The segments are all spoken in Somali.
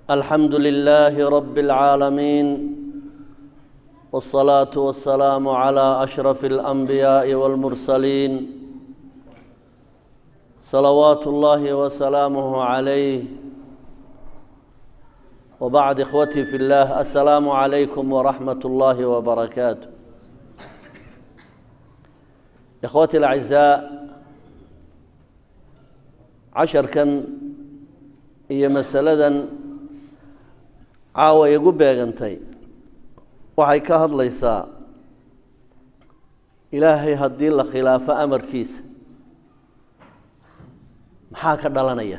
الحمد لله رب العالمين والصلاة والسلام على أشرف الأنبياء والمرسلين صلوات الله وسلامه عليه وبعد إخوتي في الله السلام عليكم ورحمة الله وبركاته إخوتي الأعزاء عشر كان هي مسألة caawa igu beegantay waxay ka hadlaysaa ilaahay haddii la khilaafo amarkiisa maxaa ka dhalanaya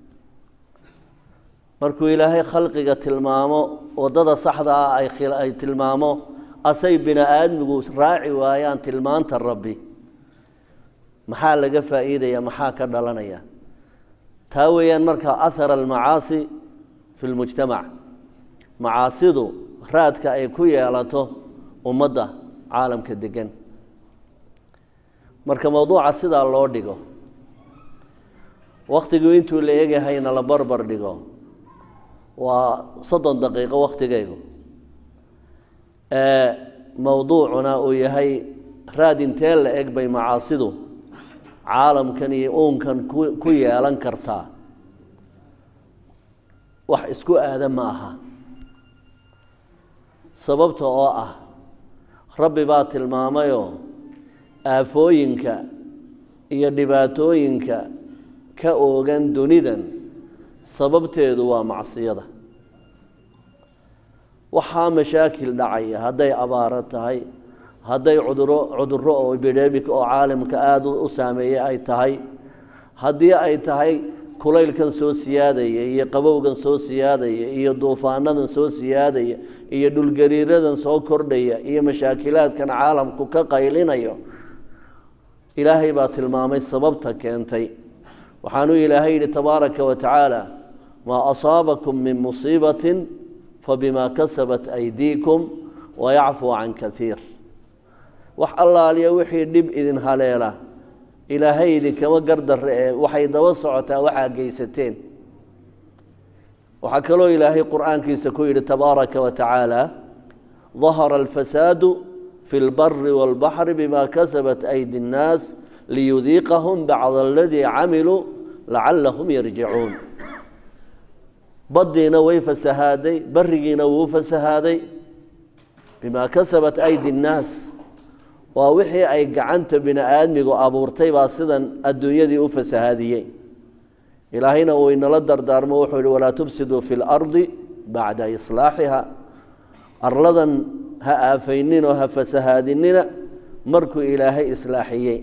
markuu ilaahay khalqiga tilmaamo waddada saxda ah ay tilmaamo asay bini aadmigu raaci waayaan tilmaanta rabbi maxaa laga faa'iidaya maxaa ka dhalanaya taa weeyaan markaa ahara almacaasi fi lmujtamac macaasidu raadka ay ku yeelato ummadda caalamka degan marka mowduuca sidaa loo dhigo wakhtigu intuu la egahayna la barbar dhigo waa soddon daqiiqo wakhtigaygu ee mowduucuna uu yahay raad intee la eg bay macaasidu caalamkan iyo uunkan ku yeelan kartaa wax isku aada ma aha sababta oo ah rabbi baa tilmaamayoo aafooyinka iyo dhibaatooyinka ka oogan dunidan sababteedu waa macsiyada waxaa mashaakil dhacaya hadday abaaro tahay hadday cuduro cudurro oo bidheemik oo caalamka aada u saameeyey ay tahay haddii ay tahay kulaylkan soo siyaadaya iyo qabowgan soo siyaadaya iyo duufaanadan soo siyaadaya iyo dhulgariiradan soo kordhaya iyo mashaakilaadkan caalamku ka qaylinayo ilaahay baa tilmaamay sababta keentay waxaanuu ilaahay yidhi tabaaraka wa tacaala maa asaabakum min musiibatin fabimaa kasabat aydiikum wayacfuu can kaiir wax allaaliya wixii dhib idin haleela ilaahay idinkama gardarre ee waxay daba socotaa waxaa geysateen waxaa kaloo ilaahay qur'aankiisa ku yidhi tabaaraka wa tacaala dahara alfasaadu fi lbari wاlbaxri bima kasabat aydi اnnaas liyudiiqahum bacd aladii camiluu lacalahum yarjicuun baddiina way fasahaaday barigiina wuu fasahaaday bima kasabat aydi اnnaas waa wixii ay gacanta bini aadmigu abuurtay baa sidan adduunyadii u fasahaadiyey ilaahayna uu inala dardaarmo wuxuu yihi walaa tufsiduu fi lardi bacda islaaxiha arladan ha aafayninoo ha fasahaadinina markuu ilaahay islaaxiyey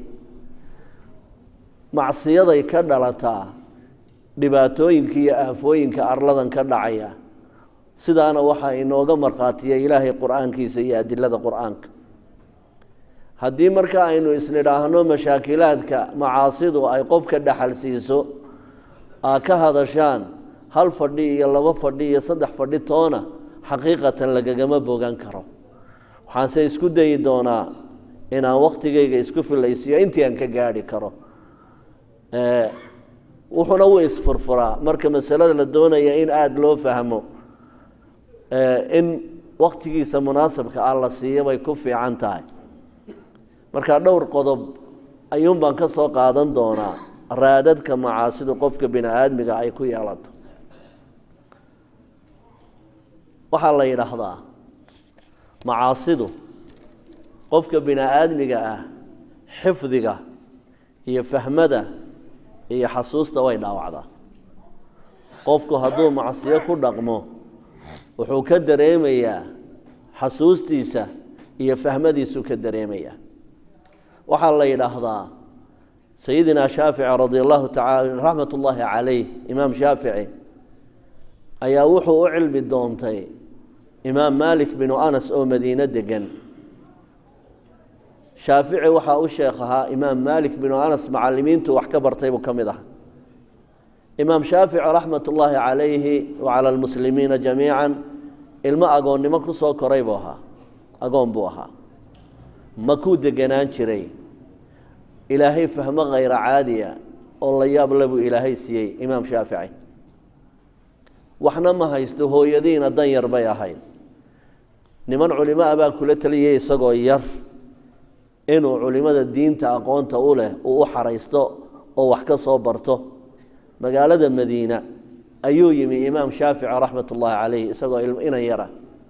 macsiyaday ka dhalataa dhibaatooyinka iyo aafooyinka arladan ka dhacaya sidaana waxaa inooga markhaatiya ilaahay qur-aankiisa iyo adilada qur-aanka haddii marka aynu isnidhaahno mashaakilaadka macaasidu ay qofka dhaxal siiso aa ka hadashaan hal fadhi iyo labo fadhi iyo saddex fadhi toona xaqiiqatan lagagama bogan karo waxaanse isku dayi doonaa inaan wakhtigayga isku filaysiyo intii aan ka gaadhi karo wuxuuna u isfurfuraa marka masalada la doonaya in aada loo fahmo in wakhtigiisa munaasabka ah la siiyo bay ku fiican tahay markaa dhowr qodob ayuun baan ka soo qaadan doonaa raadadka macaasidu qofka bini aadmiga ay ku yeelato waxaa la yidhaahdaa macaasidu qofka bini aadmiga ah xifdiga iyo fahmada iyo xasuusta way dhaawacdaa qofku hadduu macsiyo ku dhaqmo wuxuu ka dareemayaa xasuustiisa iyo fahmadiisuu ka dareemayaa waxaa la yidhaahdaa sayidina shaafici radi allahu taala raxmat ullaahi calayh imaam shaafici ayaa wuxuu u cilmi doontay imaam maalik binu anas oo madiine degan shaafici waxaa u sheekh ahaa imaam maalik binu anas macalimiintu wax ka bartay buu ka mid aha imaam shaafici raxmat ullaahi calayhi wacala almuslimiina jamiica ilmo agoonnimo ku soo koray buu ahaa agoon buu ahaa makuu deganaan jiray ilaahay fahmo khayra caadiya oo la yaab le buu ilaahay siiyey imaam shaafici waxna ma haysto hooyadiina dan yar bay ahayd niman culimo ah baa kula taliyay isagoo yar inuu culimada diinta aqoonta u leh uu u xaraysto oo wax ka soo barto magaalada madiina ayuu yimi imaam shaafici raxmat ullaahi calayh isagoo inan yara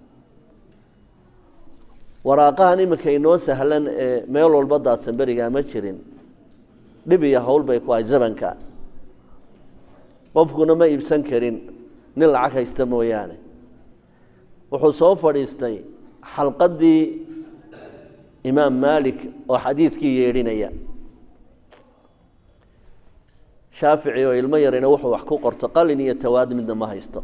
waraaqahan iminka inoo sahlan ee meel walba daadsan berigaa ma jirin dhib iyo howl bay ku ahay zamanka qofkuna ma iibsan karin nin lacag haysta mooyaane wuxuu soo fadhiistay xalqaddii imaam maalik oo xadiidkii yeedhinaya shaafici oo ilmo yarina wuxuu wax ku qorto qalin iyo tawaad midna ma haysto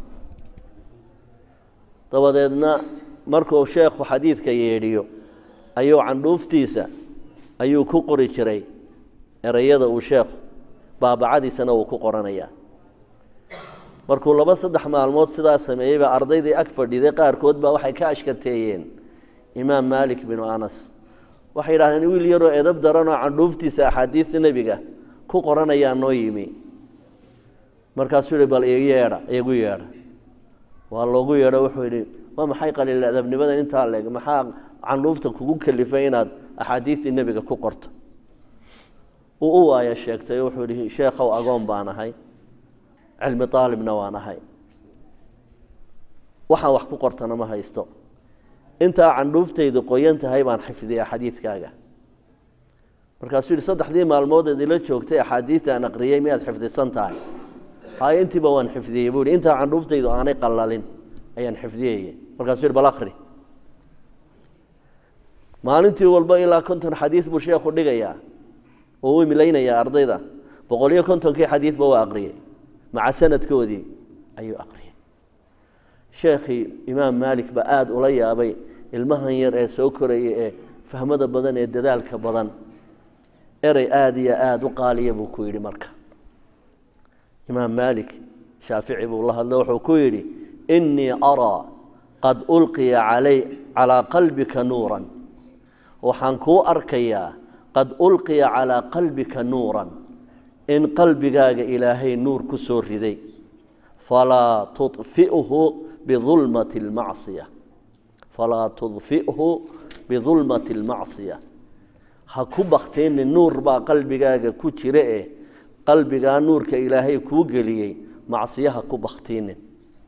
dabadeedna markuu sheekhu xadiidka yeedhiyo ayuu candhuuftiisa ayuu ku qori jiray ereyada uu sheekhu baabacadiisana uu ku qoranayaa markuu laba saddex maalmood sidaa sameeyey baa ardaydii ag fadhiday qaarkood baa waxay ka ashkateeyeen imaam maalik binu anas waxay yidhahdeen wiil yaroo edab daranoo candhuuftiisa axaadiista nebiga ku qoranayaa noo yimi markaasuu yihi bal igu yeedha igu yeedha waa loogu yeedho wuxuu yidhi waa maxay qaliil adabnimada intaa leeg maxaa candhuufta kugu kalifay inaad axaadiistii nebiga ku qorto uu u waaya sheegtay wuxuu yihi sheekhow agoon baan ahay cilmi aalibna waan ahay waxaan wax ku qortana ma haysto intaa candhuuftaydu qoyan tahay baan xifdiya xadiidkaaga markaasuu yihi saddexdii maalmood eed ila joogtay axaadiista aan aqriyey miyaad xifdisan tahay hay intiiba waan xifdiyey buu yihi intaa candhuuftaydu aanay qallalin ayaan xifdiyeye markaasuu yihi bal akri maalintii walba ilaa konton xadiid buu sheekhu dhigayaa oo u imlaynayaa ardayda boqol iyo kontonkii xadiidba waa aqriyey maca sanadkoodii ayuu aqriyay sheekhii imaam maalik baa aada ula yaabay ilmahan yar ee soo koraya ee fahmada badan ee dadaalka badan erey aada iyo aada u qaaliya buu ku yidhi marka imaam maalik shaafici buu la hadlo wuxuu ku yidhi innii araa qad ulqiya calay calaa qalbika nuuran waxaan kuu arkayaa qad ulqiya calaa qalbika nuuran in qalbigaaga ilaahay nuur ku soo riday falaa tudfi'hu bidulmati almacsiya falaa tudfi'hu bidulmati almacsiya ha ku bakteenin nuur baa qalbigaaga ku jira eh qalbigaa nuurka ilaahay kuu geliyey macsiyaha ku baktiinin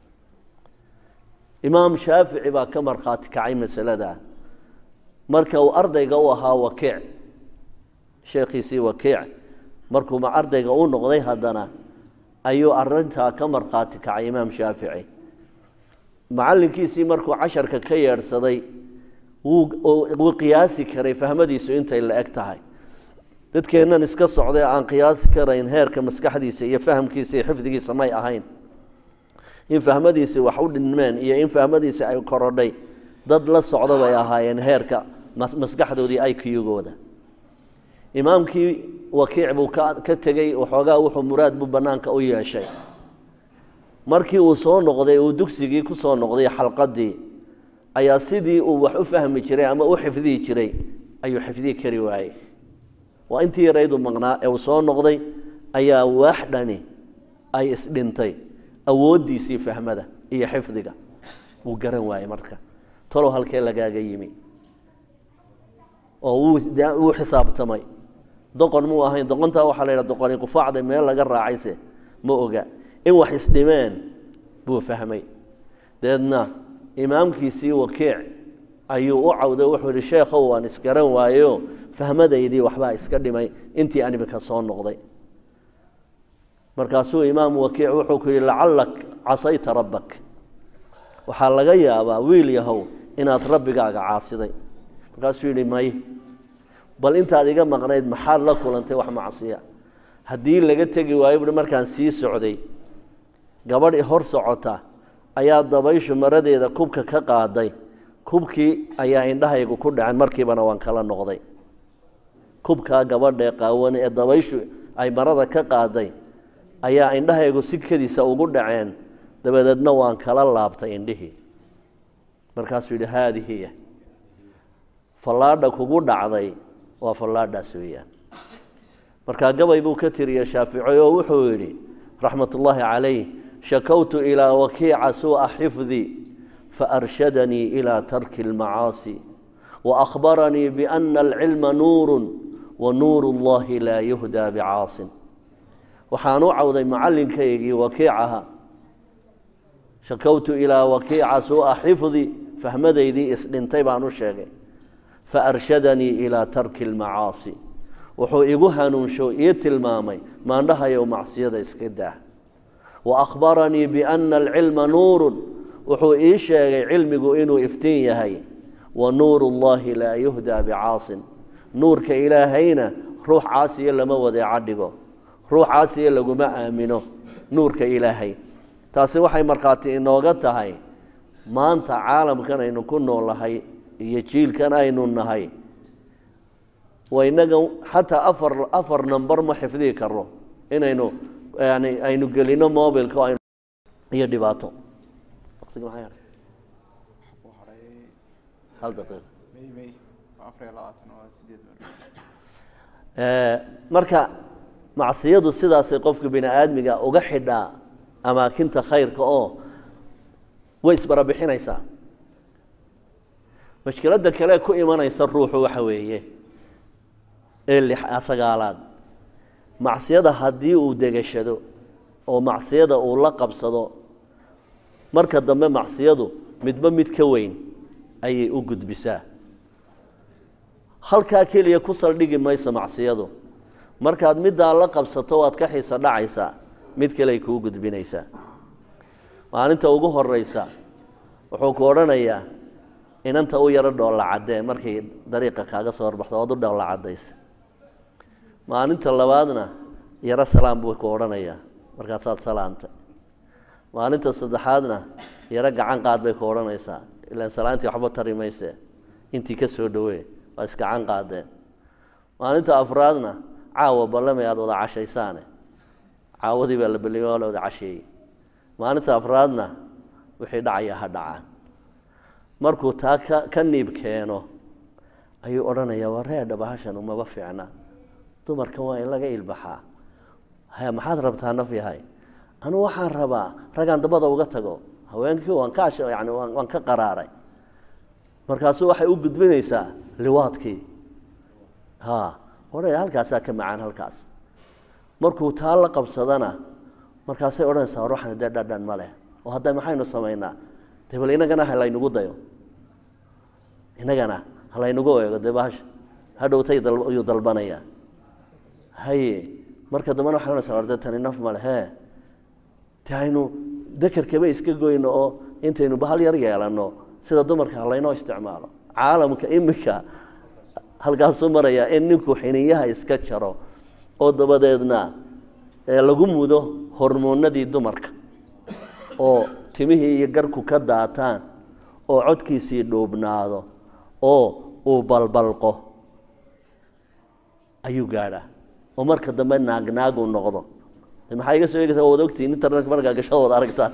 imaam shaafici baa ka markhaati kacay masaladaa marka uu ardayga u ahaa wakiic sheekhiisii wakiic markuu ardayga u noqday haddana ayuu arintaa ka markhaati kacay imaam shaafici macallinkiisii markuu casharka ka yeedhsaday wuu qiyaasi karay fahmadiisu intay la eg tahay dadkeennan iska socday aan qiyaasi karayn heerka maskaxdiisa iyo fahamkiisa iyo xifdigiisa may ahayn in fahmadiisi wax u dhinmeen iyo in fahmadiisi ay korodhay dad la socda bay ahaayeen heerka maskaxdoodii iqgooda imaamkii wakiic buu ka tegey waxoogaa wuxuu muraad buu bannaanka u yeeshay markii uu soo noqday uu dugsigii ku soo noqday xalqadii ayaa sidii uu wax u fahmi jiray ama u xifdihi jiray ayuu xifdihi kari waayey waa intii yaraydu maqnaa ee uu soo noqday ayaa waax dhani ay isdhintay awooddiisii fahmada iyo xifdiga wuu garan waayey marka talow halkee lagaaga yimi oo wuu xisaabtamay doqon muu ahayn doqontaa waxaa la yidhaha doqoni qufaacda meel laga raacayse ma oga in wax isdhimeen buu fahmay deedna imaamkiisii wakiic ayuu u cawday wuxuu yihi sheekhow waan isgaran waayo fahmadaydii waxbaa iska dhimay intii aan imika soo noqday markaasuu imaam wakiic wuxuu ku yihi lacallak casayta rabbak waxaa laga yaabaa wiil yahow inaad rabbigaaga caasiday markaasuu yidhi may bal intaad iga maqnayd maxaad la kulantay wax macsiya haddii laga tegi waayo buhi markaan sii socday gabadh hor socota ayaa dabayshu maradeeda kubka ka qaaday kubkii ayaa indhahaygu ku dhaceen markiibana waan kala noqday kubkaa gabadhae qaawan ee dabayshu ay marada ka qaaday ayaa indhahaygu si kediisa ugu dhaceen dabadeedna waan kala laabtay indhihii markaasuu yidhi haadihiya fallaadha kugu dhacday waa fallaadhaas weeyaan markaa gabay buu ka tiriyey shaafici oo wuxuu yidhi raxmatullaahi calayh shakowtu ilaa wakiica suu'a xifdii faarshadanii ilaa tarki اlmacaasi waأkhbaranii biأna alcilma nuuru wanuur اllahi laa yuhdaa bicaasin waxaan u cawday macallinkaygii wakiicaha shakowtu ilaa wakiica suu'a xifdi fahmadaydii isdhintay baan u sheegay faarshadanii ilaa tarki اlmacaasi wuxuu igu hanuunsho ii tilmaamay maandhahayow macsiyada iska daa waأkhbaranii biأna alcilma nuuru wuxuu ii sheegay cilmigu inuu iftiin yahay wanuur اllahi laa yuhdaa bicaasin nuurka ilaahayna ruux caasiya lama wadeeca dhigo ruux caasiya laguma aamino nuurka ilaahay taasi waxay markhaati inooga tahay maanta caalamkan aynu ku noolahay iyo jiilkan aynu nahay waynaga xataa afar afar number ma xifdihi karno inaynu yani aynu gelino mobilka iyo dhibaato waqtigi maxaa yahay hal daqiiqa marka macsiyadu sidaasay qofka bini aadmiga uga xidhaa amaakinta khayrka oo way isbarabixinaysaa mashkiladda kale ku imanaysa ruuxu waxa weeye ee lix sagaalaad macsiyada haddii uu degashado oo macsiyada uu la qabsado marka dambe macsiyadu midba mid ka weyn ayay u gudbisaa halkaa keliya ku saldhigi mayso macsiyadu markaad middaa la qabsato waad ka xiisa dhacaysaa mid kaleay kuu gudbinaysaa maalinta ugu horeysa wuxuu ku odhanayaa inanta u yaro dhoolla caddee markay dariiqa kaaga soo horbaxdo waad u dhoolla caddaysa maalinta labaadna yaro salaam buu ku odhanayaa markaasaad salaantay maalinta saddexaadna yaro gacan qaad bay ku odhanaysaa ilaan salaantii waxba tari mayse intii ka soo dhowee waa isgacan qaadeen maalinta afraadna caawa ballamay aada wada cashaysaane caawadii baa la belliyay waa la wada casheeyey maalinta afraadna wixii dhacaya ha dhacaan markuu taa ka ka niib keeno ayuu odhanayaa waa reedha bahashan umaba fiicna dumarkan waa in laga ilbaxaa haya maxaad rabtaa naf yahay anugu waxaan rabaa ragaan dabada uga tago haweenkii waan ka ash yani waan waan ka qaraaray markaasu waxay u gudbinaysaa liwaadkii ha odhanaya halkaasaa ka macaan halkaas markuu taa la qabsadana markaasay odhanaysaa war waxan dee dhadhan ma leh oo hadda maxaynu samaynaa dee bal inagana ha laynagu dayo inagana ha laynagu eego dee bahasha hadhowtay ayuu dalbanayaa haye marka dambena waxay odhanaysaa war dee tani naf ma leh hee dee aynu dekerkaba iska goyno oo intaynu bahal yar yeelanno sida dumarka halaynoo isticmaalo caalamka imika halkaasuu marayaa in ninku xiniyaha iska jaro oo dabadeedna lagu mudo hormoonadii dumarka oo timihii iyo garku ka daataan oo codkiisii dhuubnaado oo uu balbalqo ayuu gaadhaa oo marka dambe naagnaagu noqdo maxaa iga soo eegaysaa waad ogtihiin internetka markaa gashada wada aragtaan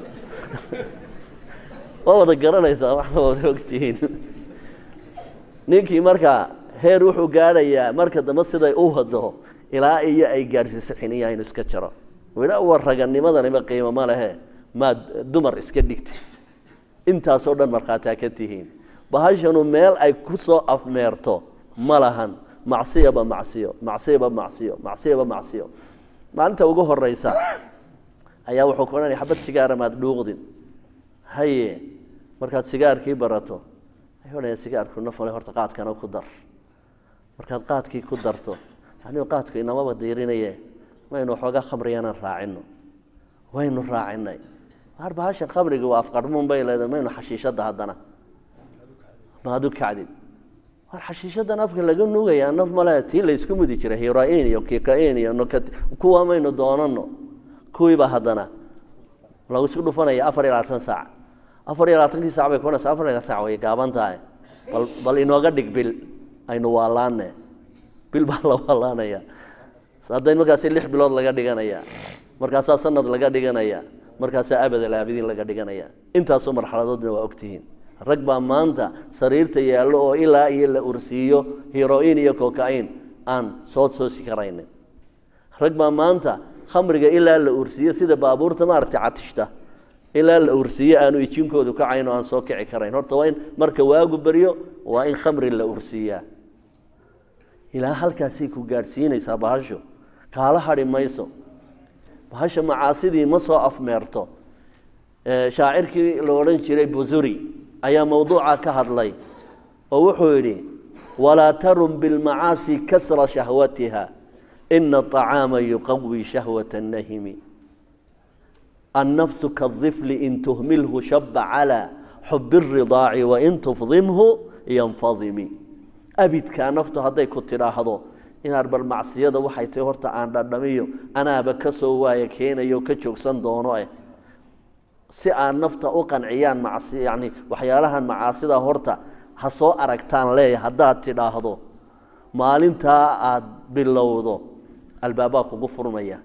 waa wada garanaysaa waxba wada ogtihiin ninkii markaa heer wuxuu gaadhayaa marka dambe siday u wado ilaa iyo ay gaadhsiiso xiniya inu iska jaro wila war raganimadaniba qiimo ma lehe maad dumar iska dhigtay intaasoo dhan markhaataa ka tihiin bahashanu meel ay ku soo afmeerto ma lahan macsiyaba macsiyo macsiyaba macsiyo macsiyaba macsiyo maalinta ugu horeysa ayaa wuxuu ku odhanaya xabad sigaara maad dhuuqdin haye markaad sigaarkii barato ayuu odhanaya sigaarku nafale horta qaadkana ku dar markaad qaadkii ku darto anigu qaadku inamaba diirinaye maynu waxoogaa khamriyanan raacino waynu raacinay waar bahashan khamriga waa afqarhmuun bay leedahay maynu xashiishadda haddana maad u kacdid waar xashiishadan afka laga nuugayaa naf male tii laysku mudi jiray heroin iyo kikain iyo nokat kuwa maynu doonano kuwiiba haddana lagu isku dhufanaya afar iyo labaatan saac afar iyo labaatankii sac bay kuanaysa afar iyo sac way gaaban tahay bal bal inooga dhig bil aynu waalaane bil baa la waalaanaya hadday markaasi lix bilood laga dhiganaya markaasaa sanad laga dhiganaya markaasaa abadal aabidiin laga dhiganaya intaasoo marxaladoodna waa ogtihiin rag baa maanta sariirta yaallo oo ilaa iyo la ursiiyo heroin iyo cocain aan soo toosi karaynin rag baa maanta khamriga ilaa la ursiyo sida baabuurta maaragtay catishta ilaa la ursiyo aanu ijinkoodu kacayn oo aan soo kici karayn horta waa in marka waagu beryo waa in khamri la ursiiyaa ilaa halkaasay ku gaadhsiinaysaa bahasho kaala hadhi mayso bahasha macaasidii ma soo afmeerto shaacirkii la odhan jiray busuri ayaa mowduuca ka hadlay oo wuxuu yidhi walaa tarun bilmacaasi kasra shahwatiha ina aطacaama yuqawi shahwata nahimi annafsu kaطifli in tuhmilhu shaba calى xubi الridaaci wain tufdimhu yanfadimi abidkaa naftu hadday ku tidhaahdo inaad bal macsiyada waxay tahay horta aan dhadhamiyo anaaba ka soo waaya keenayo ka joogsan doono eh si aan nafta u qanciyaan macsi yacni waxyaalahan macaasida horta ha soo aragtaan leeya haddaad tidhaahdo maalintaa aada bilowdo albaabaa kugu furmaya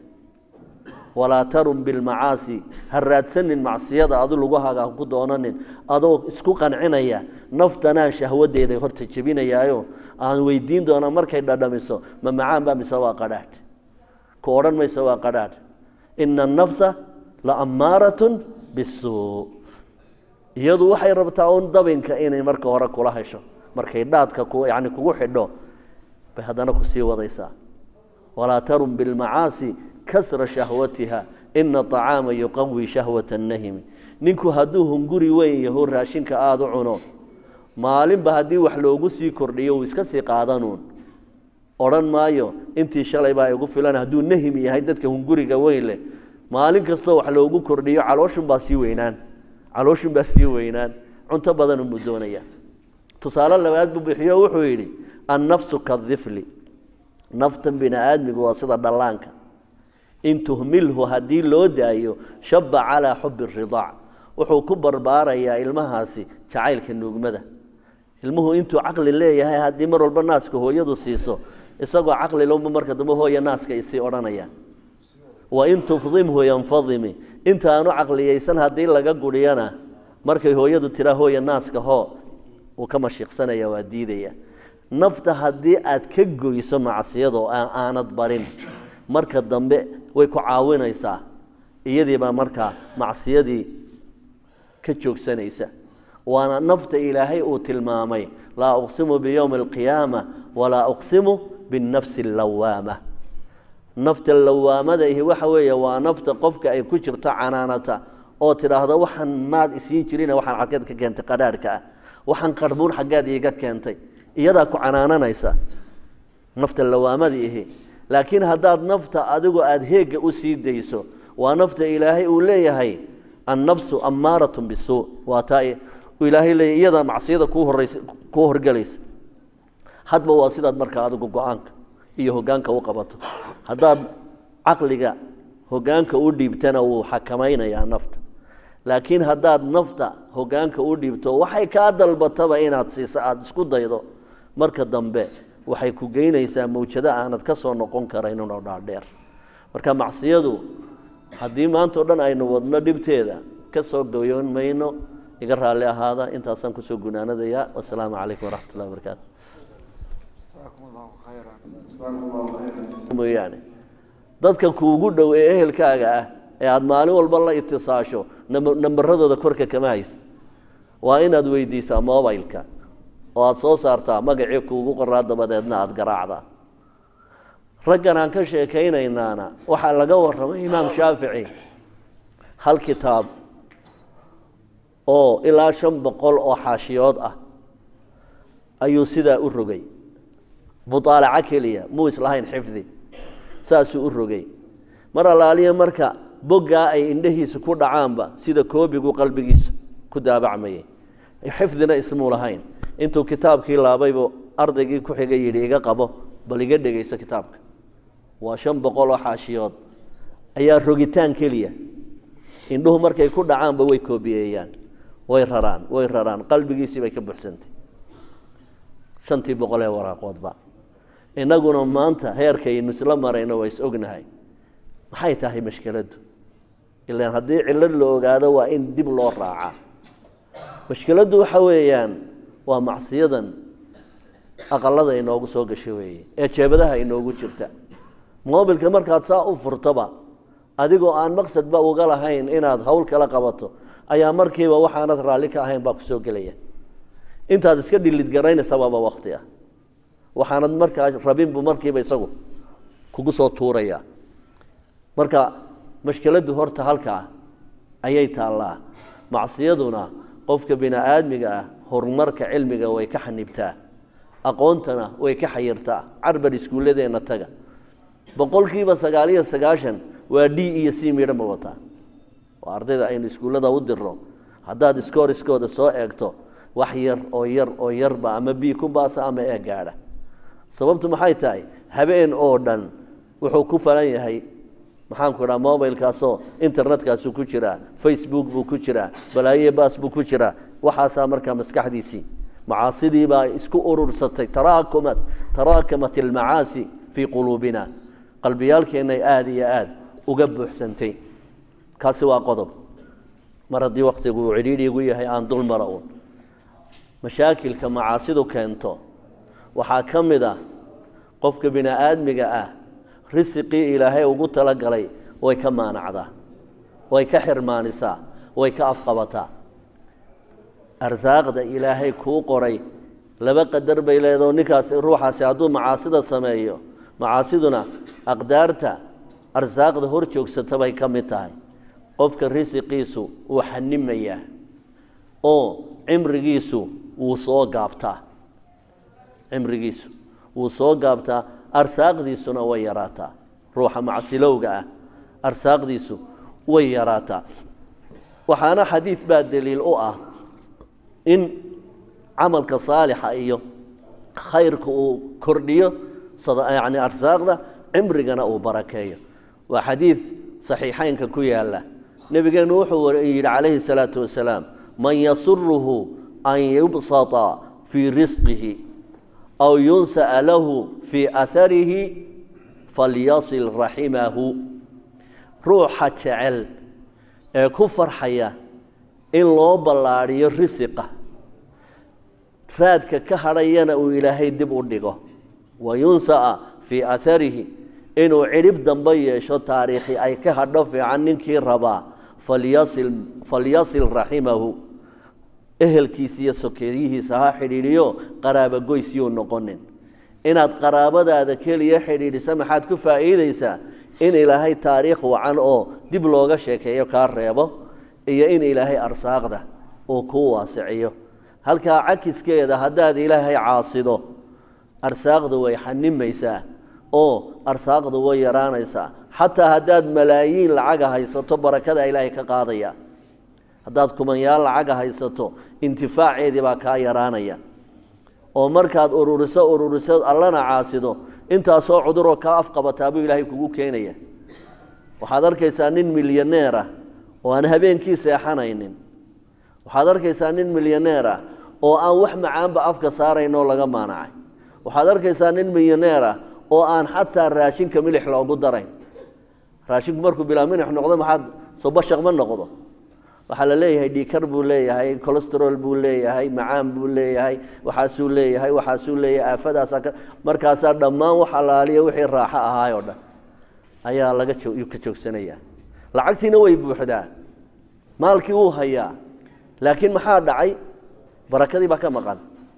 walaa tarun bilmacaasi ha raadsanin macsiyada adu lugahaaga ha ku doonanin adoo isku qancinaya naftanaan shahwadeeda horta jebinayaayo aan weydiin doonaa markay dhadhamiso ma macaan baa mise waa qadhaadh ku odhan mayso waa qadhaadh ina annafsa la ammaaratun bisuu iyadu waxay rabtaa un dabinka inay marka hore kula hesho markay dhaadka yani kugu xidho bay haddana kusii wadaysaa walaa tarun bilmacaasi kasra shahwatiha ina acaama yuqawi shahwata nahimi ninku hadduu hunguri weyn yaho raashinka aada u cuno maalinba haddii wax loogu sii kordhiyo uu iska sii qaadanuun odhan maayo intii shalay baa igu filan hadduu nahim yahay dadka hunguriga weyn leh maalin kastoo wax loogu kordhiyo calooshunbaa sii weynaan calooshunbaa sii weynaan cunto badan unbuu doonaya tusaale labaad buu bixiyo wuxuu yidhi annafsu kadifli naftan bini aadmigu waa sida dhallaanka in tuhmilhu haddii loo daayo shaba calaa xubi ridaac wuxuu ku barbaarayaa ilmahaasi jacaylka nuugmada ilmuhu intuu caqli leeyahay haddii mar walba naaska hooyadu siiso isagoo caqli lowba marka dambe hooya naaska isii odhanaya wain tufdimhu yanfadimi intaanu caqliyeysan haddii laga guriyana markay hooyadu tiraa hooya naaska hoo uu ka mashiiqsanaya waa diidaya nafta haddii aad ka goyso macsiyado aanad barin marka dambe way ku caawinaysaa iyadiibaa markaa macsiyadii ka joogsanaysa waana nafta ilaahay uu tilmaamay laa uqsimu biyowmi alqiyaama walaa uqsimu binnafsi allawaama nafta lawaamada ihi waxa weeye waa nafta qofka ay ku jirto canaanata oo tidhaahda waxaan maad isiin jirina waxaan xaggeed ka keentay qadhaadhka ah waxaan qarbuun xaggeed iiga keentay iyadaa ku canaananaysa nafta lawaamada ihi laakiin haddaad nafta adigu aada heegga u sii dayso waa nafta ilaahay uu leeyahay annafsu ammaaratun bisuu waa taa ilaahay leeyahy iyadaa macsiyada kuu horeysa kuu horgelaysa hadba waa sidaad markaa adigu go-aanka iyo hoggaanka u qabato haddaad caqliga hoggaanka u dhiibtana wuu xakamaynayaa nafta laakiin haddaad nafta hoggaanka u dhiibto waxay kaa dalbataba inaad siiso aada isku daydo marka dambe waxay ku geynaysaa mawjado aanad ka soo noqon karaynunoo dhaadheer marka macsiyadu haddii maanta o dhan aynu wadno dhibteeda ka soo goyoon mayno iga raalli ahaada intaasaan kusoo gunaanadayaa wasalaamu calaykum waraxmat ullahi barakaatu mooyaane dadka kuugu dhow ee ehelkaaga ah ee aada maalin walba la itisaasho nambaradooda korka kama haysa waa inaad weydiisaa mobilka oo aada soo saartaa magacii kuugu qoraa dabadeedna aada garaacdaa raggan aan ka sheekaynaynaana waxaa laga warramay imaam shaafici hal kitaab oo ilaa shan boqol oo xaashiyood ah ayuu sidaa u rogay muaalaco keliya muu islahayn xifdi saasuu u rogay mar allaaliya marka boggaa ay indhahiisa ku dhacaanba sida koobigu qalbigiisa ku daabacmayay xifdina ismuu lahayn intuu kitaabkii laabaybu ardaygii ku xigay yidhi iga qabo bal iga dhegayso kitaabka waa shan boqol oo xaashiyood ayaa rogitaan keliya indhuhu markay ku dhacaanba way koobiyeeyaan way raraan way raraan qalbigiisii bay ka buxsantay shantii boqol ee waraaqoodba innaguna maanta heerkaynu isla marayno waa is ognahay maxay tahay mashkeladdu ilaan haddii cillad la ogaado waa in dib loo raacaa mashkeladdu waxa weeyaan waa macsiyadan aqalada inoogu soo gasho weeye ee jeebadaha inoogu jirta mobilka markaad saa u furtoba adigoo aan maqsadba uga lahayn inaad hawl kala qabato ayaa markiiba waxaanad raalli ka ahayn baa ku soo gelaya intaad iska dhilidgaraynaysabaaba wakti ah waxaanad markaa rabinbu markiiba isagu kugu soo tuurayaa marka mashkiladdu horta halkaa ayay taallaa macsiyaduna qofka bini aadmiga ah horumarka cilmiga way ka xanibtaa aqoontana way ka xayirtaa carbar iskuulladeenna taga boqolkiiba sagaaliyo sagaashan waa d iyo c midhan ba wataa waa ardayda aynu iskuullada u dirno haddaad iskooriskooda soo eegto wax yar oo yar oo yarba ama b ku baasa ama ee gaadha sababtu maxay tahay habeen oo dhan wuxuu ku falan yahay maxaanku idhaha mobilkaasoo internetkaasu ku jiraa facebook buu ku jiraa balaaye baas buu ku jiraa waxaasaa markaa maskaxdiisii macaasidii baa isku urursatay taraakumat taraakamat almacaasi fii quluubina qalbiyaalkeennay aada iyo aada uga buuxsantay kaasi waa qodob mar haddii wakhtigu uu cidhiidhiigu yahay aan dul mara uun mashaakilka macaasidu keento waxaa ka mid ah qofka bini aadmiga ah risiqii ilaahay ugu talagalay way ka maanacdaa way ka xirmaanisaa way ka afqabataa arsaaqda ilaahay kuu qoray laba qadar bay leedao ninkaasi ruuxaasi hadduu macaasida sameeyo macaasiduna aqdaarta arsaaqda hor joogsata bay ka mid tahay qofka risiqiisu wuu xanimayaa oo cimrigiisu wuu soo gaabtaa cimrigiisu wuu soo gaabtaa arsaaqdiisuna way yaraataa ruuxa macsilowga ah arsaaqdiisu way yaraataa waxaana xadiid baa daliil u ah in camalka saalixa iyo khayrka uu kordhiyo yani arsaaqda cimrigana uu barakeeyo waa xadiid saxiixeynka ku yaala nebigeenu wuxuu yidhi calayhi الsalaatu wasalaam man yasuruhu an yubsata fii risqihi aw yunsa'a lahu fii aharihi falyasil raximahu ruuxa jecel ee ku farxaya in loo ballaadhiyo risiqa raadka ka hadhayana uu ilaahay dib u dhigo wa yunsa'a fii aharihi inuu cidhib dambe yeesho taariikhi ay ka hadho fiican ninkii rabaa falyasil falyasil raximahu ehelkiisa iyo sokeeyihiisa ha xidhiidhiyo qaraabogoys yuu noqonin inaad qaraabadaada keliya xidhiidhisa maxaad ku faa'iideysaa in ilaahay taariikh wacan oo dib looga sheekeeyo kaa reebo iyo in ilaahay arsaaqda uu kuu waasiciyo halkaa cakiskeeda haddaad ilaahay caasido arsaaqda way xanimaysaa oo arsaaqda way yaraanaysaa xataa haddaad malaayiin lacaga haysato barakada ilaahay ka qaadaya haddaad kumanyaal lacaga haysato intifaaceedii baa kaa yaraanaya oo markaad ururiso ururiso allana caasido intaasoo cuduroo kaa afqabataa buu ilaahay kugu keenaya waxaad arkaysaa nin milyaneer ah oo aan habeenkii seexanaynin waxaad arkaysaa nin milyaneer ah oo aan wax macaanba afka saaraynoo laga maanacay waxaad arkaysaa nin milyaneer ah oo aan xataa raashinka milix loogu darayn raashinku markuu bilaa milix noqdo maxaad sobashaq ma noqdo waxaa la leeyahay dhiikar buu leeyahay colesterol buu leeyahay macaan buu leeyahay waxaasuu leeyahay waxaasuu leeyahay aafadaasaa markaasaa dhammaan wax alaaliya wixii raaxo ahaay oo dhan ayaa laga ka joogsanaya lacagtiina way buuxdaa maalkii wuu hayaa laakiin maxaa dhacay barakadii baa ka maqan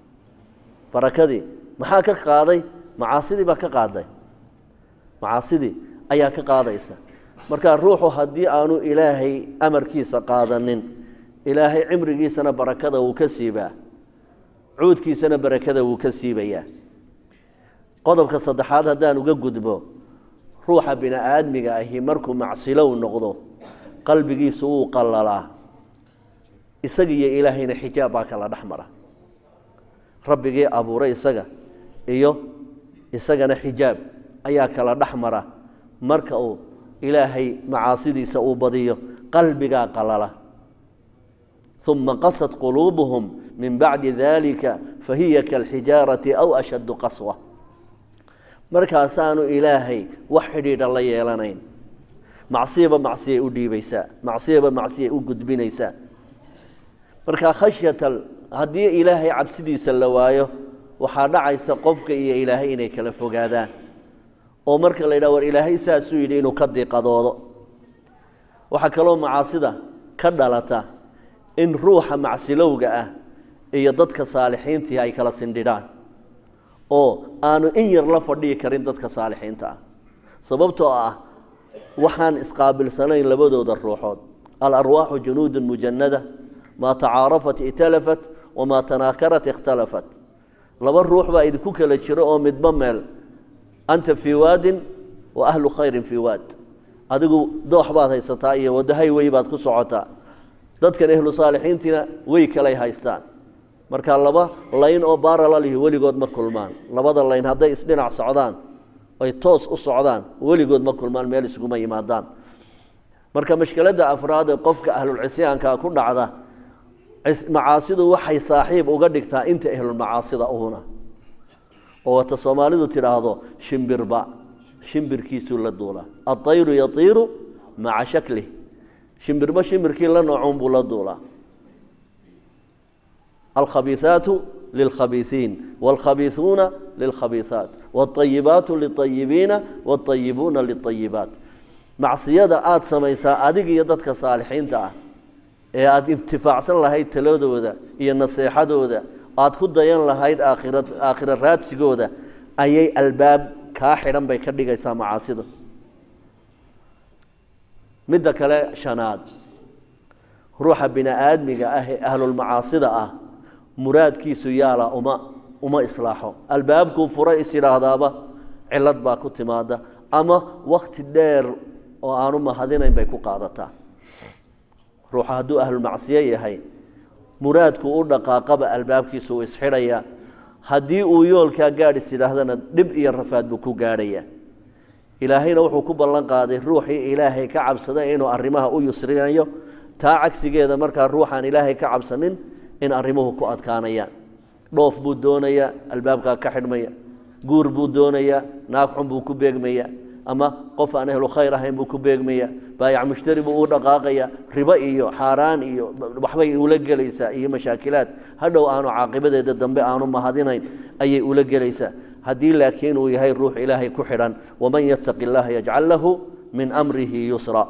barakadii maxaa ka qaaday macaasidii baa ka qaaday macaasidii ayaa ka qaadaysa markaa ruuxu haddii aanu ilaahay amarkiisa qaadanin ilaahay cimrigiisana barakada wuu ka siibaa cuudkiisana barakada wuu ka siibayaa qodobka saddexaad haddaan uga gudbo ruuxa bini aadmiga ahi markuu macsilow noqdo qalbigiisu wuu qallalaa isaga iyo ilaahayna xijaab baa kala dhex mara rabbigii abuuray isaga iyo isagana xijaab ayaa kala dhex mara marka uu ilaahay macaasidiisa uu badiyo qalbigaa qalala uma qasad quluubuhum min bacdi dalika fahiya kalxijaarati aw ashaddu qaswa markaasaanu ilaahay wax xidhiidha la yeelanayn macsiyaba macsiyay u dhiibaysaa macsiyaba macsiyay u gudbinaysaa marka khashyata haddii ilaahay cabsidiisa la waayo waxaa dhacaysa qofka iyo ilaahay inay kala fogaadaan oo marka la yidhaha war ilaahay saasuu yidhi inuu ka diiqadoodo waxaa kaloo macaasida ka dhalata in ruuxa macsilowga ah iyo dadka saalixiintii ay kala sindhidhaan oo aanu in yar la fadhihi karin dadka saalixiinta ah sababtoo ah waxaan isqaabilsanayn labadooda ruuxood alarwaaxu junuudun mujanada maa tacaarafat italafat wamaa tanaakarat ikhtalafat laba ruux baa idinku kala jiro oo midba meel anta fii waadin wa ahlu khayrin fii waad adigu doox baad haysataa iyo wadahay wey baad ku socotaa dadkan ehlu saalixiintiina wey kalay haystaan marka laba layn oo baaralalihi weligood ma kulmaan labada layn hadday isdhinac socdaan ay toos u socdaan weligood ma kulmaan meel isguma yimaadaan marka mashkiladda afraad ee qofka ahlulcisyaanka ku dhacda macaasidu waxay saaxiib uga dhigtaa inta ahlulmacaasida uhuna oo wata soomaalidu tidhaahdo shimbirba shimbirkiisuu la duulaa aطayru yatiiru maca shaklih shimbirba shimbirkii la noocuun buu la duulaa alkhabiiثaatu lilkhabiiثiin wاlkhabiiثuuna lilkhabiiثaat wاطayibaatu liطayibiina wاطayibuuna liطayibaat macsiyada aada samaysaa adig iyo dadka saalixiinta ah ee aada intifaacsan lahayd taladooda iyo naseexadooda aada ku dayan lahayd aakhira aakhira raadsigooda ayay albaab kaa xidhan bay ka dhigaysaa macaasida midda kale shanaad ruuxa bini aadmiga ah ee ahlulmacaasida ah muraadkiisu yaala uma uma islaaxo albaabkuu fura is yidhaahdaaba cilad baa ku timaada ama wakti dheer oo aanu mahadinayn bay ku qaadataa ruuxa hadduu ahlulmacsiyo yahay muraadku u dhaqaaqaba albaabkiisu uu isxidhayaa haddii uu yoolkaa gaadhis yidhaahdana dhib iyo rafaad buu ku gaadhayaa ilaahayna wuxuu ku ballan qaaday ruuxii ilaahay ka cabsaday inuu arrimaha u yusrinayo taa cagsigeeda markaa ruuxaan ilaahay ka cabsanin in arrimuhu ku adkaanayaan dhoof buu doonayaa albaabkaa ka xidhmaya guur buu doonayaa naag xun buu ku beegmaya ama qof aan ehlu khayr ahayn buu ku beegmaya baayac mushtari buu u dhaqaaqaya ribo iyo xaaraan iyo waxbay ula gelaysaa iyo mashaakilaad hadhow aanu caaqibadeeda dambe aanu mahadinayn ayay ula gelaysaa haddii laakiin uu yahay ruux ilaahay ku xidhan waman yattaqi اllaha yajcal lahu min amrihi yusra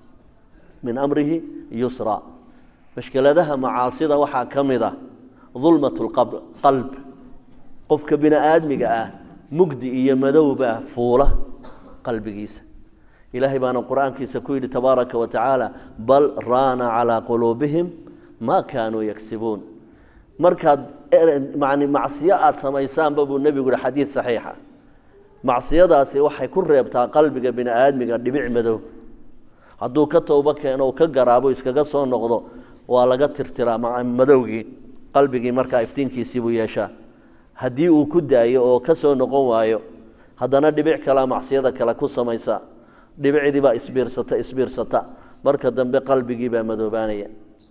min amrihi yusra mashkeladaha macaasida waxaa ka mid ah dulmat qalb qofka bini aadmiga ah mugdi iyo madowbaa fuula qalbigiisa ilaahay baana qur-aankiisa ku yidhi tabaaraka wa tacaala bal raana calaa quluubihim maa kaanuu yagsibuun markaad mani macsiyo aada samaysaanba buu nebigu yihi xadiid saxiixa macsiyadaasi waxay ku reebtaa qalbiga bini aadmiga dhibic madow hadduu ka towbo keeno ka garaabo iskaga soo noqdo waa laga tirtiraa madowgii qalbigii markaa iftiinkiisii buu yeeshaa haddii uu ku daayo oo ka soo noqon waayo haddana dhibic kalaa macsiyada kale ku samaysa dhibicdii baa isbiirsata isbiirsata marka dambe qalbigii baa madoobaanaya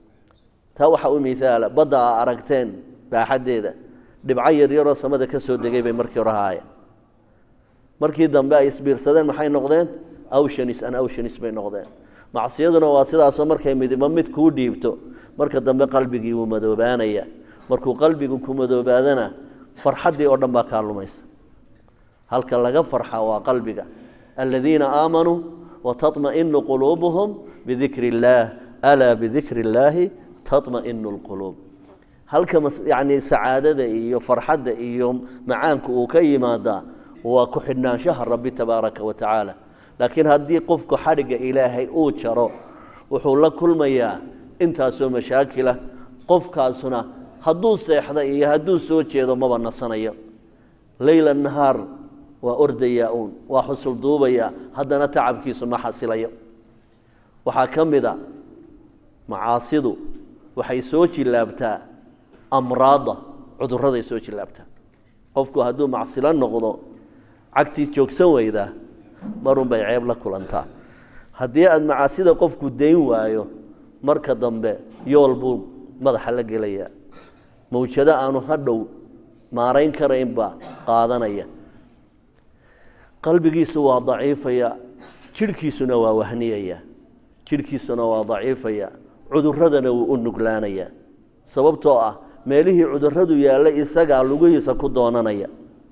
taa waxaa u miaala badda aa aragteen baaxaddeeda dhibco yaryaroo samada ka soo degay bay markii hore ahaayeen markii dambe ay isbiirsadeen maxay noqdeen awshanis an awshanis bay noqdeen macsiyaduna waa sidaasoo markay midba mid kuu dhiibto marka dambe qalbigii wuu madoobaanaya markuu qalbigu ku madoobaadana farxaddii oo dhan baa kaa lumaysa halka laga farxa waa qalbiga aladiina aamanuu wataطmaئinu quluubuhum bidikri اllaah alaa bidikri اllaahi taطmaئinu اlquluub halka yani sacaadada iyo farxadda iyo macaanku uu ka yimaadaa waa ku xidhnaanshaha rabbi tabaaraka wa tacaala laakiin haddii qofku xadhigga ilaahay uu jaro wuxuu la kulmayaa intaasoo mashaakila qofkaasuna hadduu seexda iyo hadduu soo jeedo maba nasanayo leyla nahaar waa ordayaa uun waa xusul duubaya haddana tacabkiisu ma xasilayo waxaa ka mid a macaasidu waxay soo jillaabtaa amraadda cudurraday soo jillaabtaa qofku hadduu macsilo noqdo cagtii joogsan weydaa marun bay ceeb la kulantaa haddii aada macaasida qofku dayn waayo marka dambe yool buu madaxa la gelayaa mawjado aanu hadhow maarayn karayn baa qaadanaya qalbigiisu waa daciifaya jidhkiisuna waa wahniyaya jidhkiisuna waa daciifaya cuduradana wuu u nuglaanaya sababtoo ah meelihii cuduradu yaalla isagaa lugihiisa ku doonanaya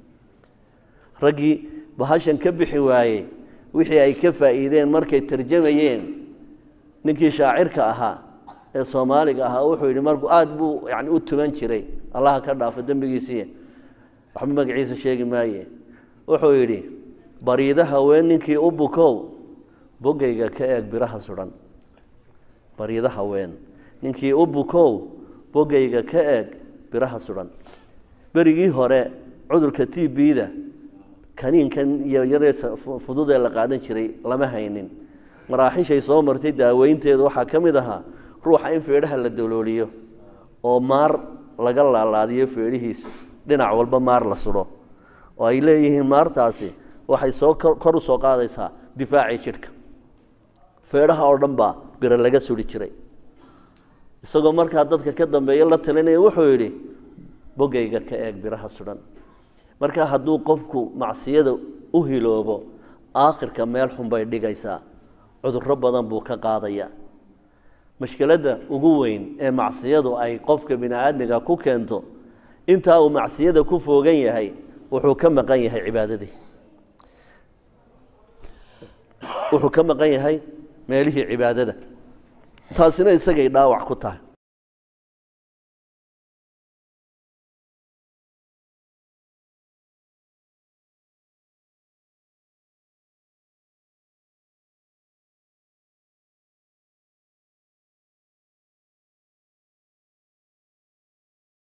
raggii bahashan ka bixi waayey wixii ay ka faa'iideen markay tarjamayeen ninkii shaacirka ahaa ee soomaaliga ahaa wuxuu yidhi markuu aada buu yani u tuman jiray allaha ka dhaafo dembigiisii waxba magaciisa sheegi maaye wuxuu yidhi bariida haween ninkii u bukow bogayga ka eeg biraha sudan bariida haween ninkii u bukow bogayga ka eeg biraha sudan berigii hore cudurka t b-da kaniinkan iyo yaree fudud ee la qaadan jiray lama haynin maraaxishay soo martay daaweynteedu waxaa ka mid ahaa ruuxa in feedhaha la dalooliyo oo maar laga laalaadiyo feedhihiisa dhinac walba maar la sudo oo ay leeyihiin maartaasi waxay soo kor u soo qaadaysaa difaacii jidhka feedhaha oo dhan baa biro laga suri jiray isagoo markaa dadka ka dambeeya la talinaya wuxuu yidhi bogayga ka eeg biraha sudan marka hadduu qofku macsiyada u hiloobo aakhirka meel xun bay dhigaysaa cudurro badan buu ka qaadaya mashkiladda ugu weyn ee macsiyadu ay qofka bini aadmiga ku keento intaa uu macsiyada ku foogan yahay wuxuu ka maqan yahay cibaadadii wuxuu ka maqan yahay meelihii cibaadada taasina isagay dhaawac ku tahay